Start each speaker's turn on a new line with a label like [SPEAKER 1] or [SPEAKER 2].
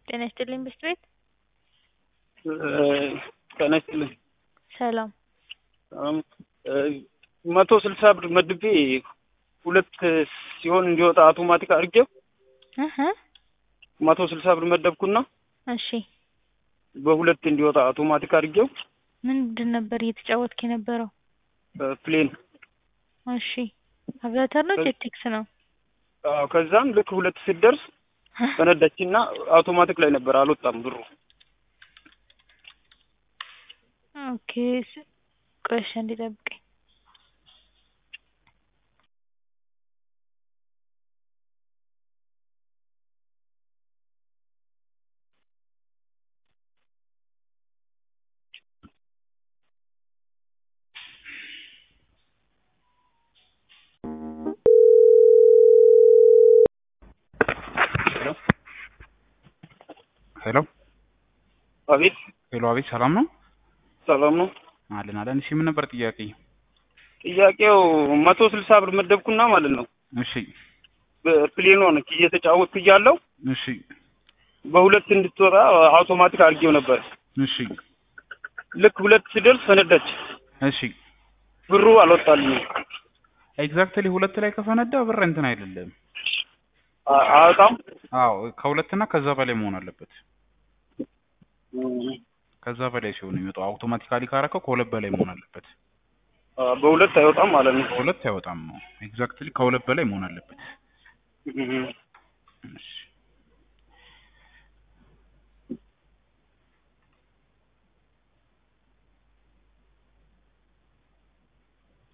[SPEAKER 1] ጤና ይስጥልኝ ብስት ቤት
[SPEAKER 2] ጤና ይስጥልኝ።
[SPEAKER 1] ሰላም
[SPEAKER 2] መቶ ስልሳ ብር መድቤ ሁለት ሲሆን እንዲወጣ አውቶማቲክ አድርጌው
[SPEAKER 1] እህ
[SPEAKER 2] መቶ ስልሳ ብር መደብኩና
[SPEAKER 1] እሺ
[SPEAKER 2] በሁለት እንዲወጣ አውቶማቲክ አድርጌው
[SPEAKER 1] ምንድን ነበር እየተጫወትክ የነበረው?
[SPEAKER 2] ፕሌን
[SPEAKER 1] እሺ አቪያተር ነው ጄቴክስ ነው?
[SPEAKER 2] አዎ ከዛም ልክ ሁለት ስትደርስ ፈነዳችና አውቶማቲክ ላይ ነበር አልወጣም ብሩ።
[SPEAKER 1] ኦኬ ቆይ እሺ አንዴ ጠብቀኝ።
[SPEAKER 3] ሄሎ
[SPEAKER 2] አቤት
[SPEAKER 3] ሄሎ፣ አቤት ሰላም ነው?
[SPEAKER 2] ሰላም ነው።
[SPEAKER 3] አለን አለን። እሺ ምን ነበር ጥያቄ?
[SPEAKER 2] ጥያቄው መቶ ስልሳ ብር መደብኩና ማለት ነው
[SPEAKER 3] እሺ
[SPEAKER 2] በፕሌን ሆነች እየተጫወትኩ እያለሁ
[SPEAKER 3] እሺ
[SPEAKER 2] በሁለት እንድትወጣ አውቶማቲክ አድርጌው ነበር።
[SPEAKER 3] እሺ
[SPEAKER 2] ልክ ሁለት ስደርስ ፈነዳች።
[SPEAKER 3] እሺ
[SPEAKER 2] ብሩ አልወጣልኝም።
[SPEAKER 3] ኤግዛክትሊ ሁለት ላይ ከፈነዳ ብር እንትን አይደለም።
[SPEAKER 2] አ- አያወጣም።
[SPEAKER 3] አዎ ከሁለትና ከዛ በላይ መሆን አለበት። ከዛ በላይ ሲሆን የሚወጣው አውቶማቲካሊ ካረከው ከሁለት በላይ መሆን አለበት።
[SPEAKER 2] አ፣ በሁለት አይወጣም ማለት ነው።
[SPEAKER 3] ከሁለት አይወጣም ነው። ኤግዛክትሊ ከሁለት በላይ መሆን አለበት።
[SPEAKER 2] እህ።
[SPEAKER 3] እሺ